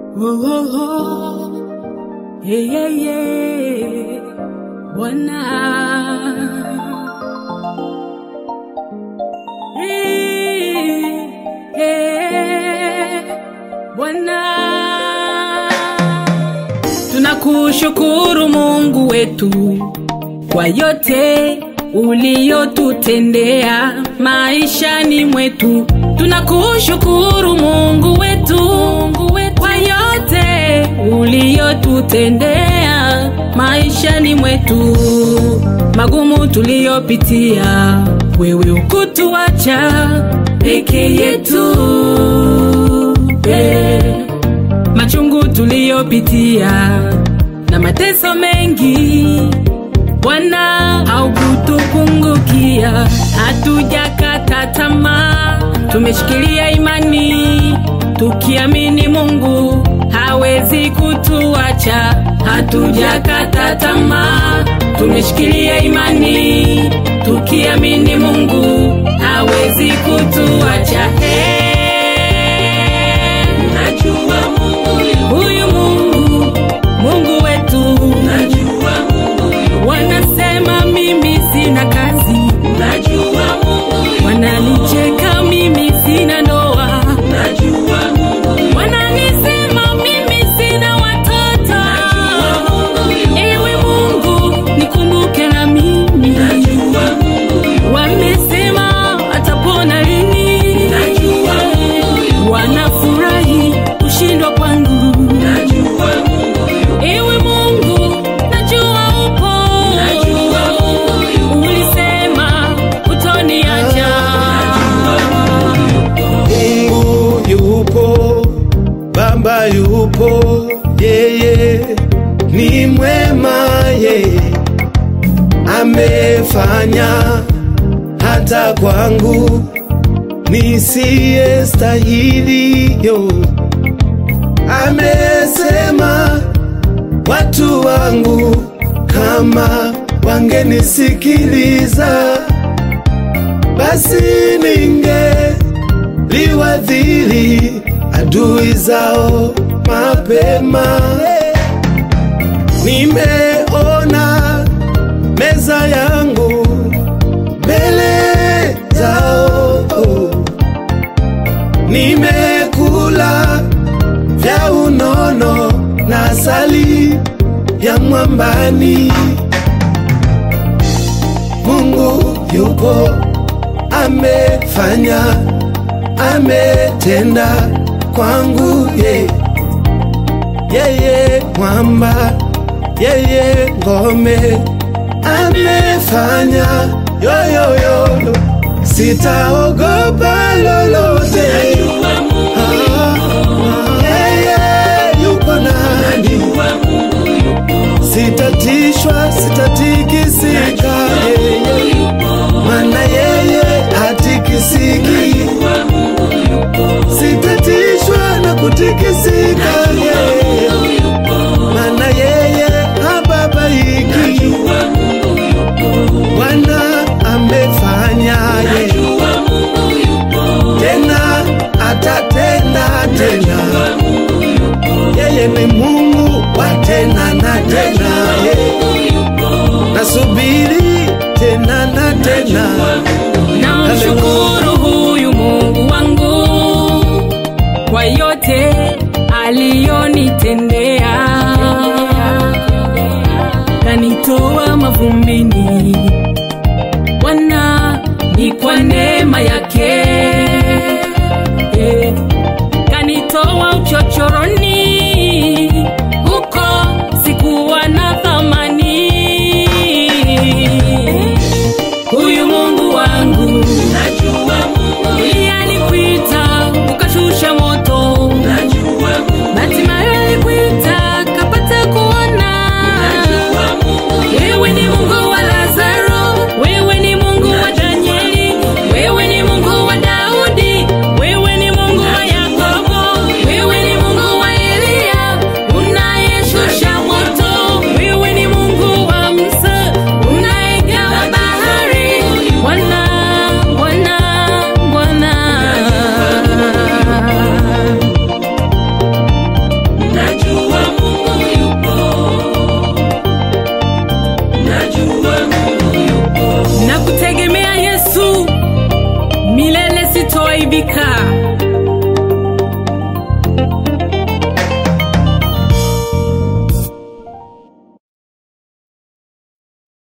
Oh, oh, oh. Yeah, yeah, yeah. Bwana. Eh, eh, Bwana. Tunakushukuru Mungu wetu kwa yote uliyotutendea maishani mwetu. Tunakushukuru Mungu wetu, Mungu wetu kwa yote uliyotutendea maishani mwetu. Magumu tuliyopitia, wewe ukutuacha peke yetu eh machungu tuliyopitia na mateso mengi, Bwana haukutupungukia. Hatujakata tamaa, tumeshikilia imani tukiamini Mungu hawezi kutuacha. Hatujakata tamaa, tumeshikilia imani tukiamini Mungu hawezi kutuacha. Hey, najua Mungu yu- huyu Mungu, Mungu wetu, najua Mungu yu- wanasema mimi sina kazi, najua Mungu yu- wananicheka mimi sina ndoa, najua Mungu yu- wananisema mimi sina watoto, najua Mungu yu- ewe Mungu nikumbuke na mimi, najua Mungu yu- wamesema atapona lini, najua Mungu yu- wanafurahi kushindwa kwangu, najua Mungu yu- ewe Mungu najua upo, najua Mungu yu- ulisema utoniacha, Mungu yupo, Baba yupo, yeye ni mwema, yeye amefanya hata kwangu nisiye stahili yo. Amesema watu wangu kama wangenisikiliza, basi ninge liwadhili adui zao mapema. Nimeona meza yangu mbele zao, nimekula vya unono na asali ya mwambani. Mungu yuko amefanya ametenda kwangu ye yeye mwamba yeye ngome amefanya yoyoyo sitaogopa lolote Ah, yeye yuko nani sitatishwa sitatikisika yeye mana yeye hatikisiki sitatishwa na kutikisika yeye mana yeye hababaiki bwana amefanya ye tena atatenda tena yeye ni mungu wa tena na tena ye nasubiri tena na tena namshukuru huyu Mungu wangu kwa yote aliyonitendea, kanitoa mavumbini, Bwana ni kwa neema yake Eh, kanitoa uchochoroni, huko sikuwa na thamani. Huyu Mungu wangu, najua Mungu ndiye alikuita ukashusha moto, najua Mungu hatimaye alikuita kapata kuona, najua Mungu wewe ni Mungu wa Lazaro, wewe ni Mungu wa Danieli, wewe ni Mungu wa Daudi, wewe ni Mungu wa Yakobo, wewe ni Mungu wa kuharibika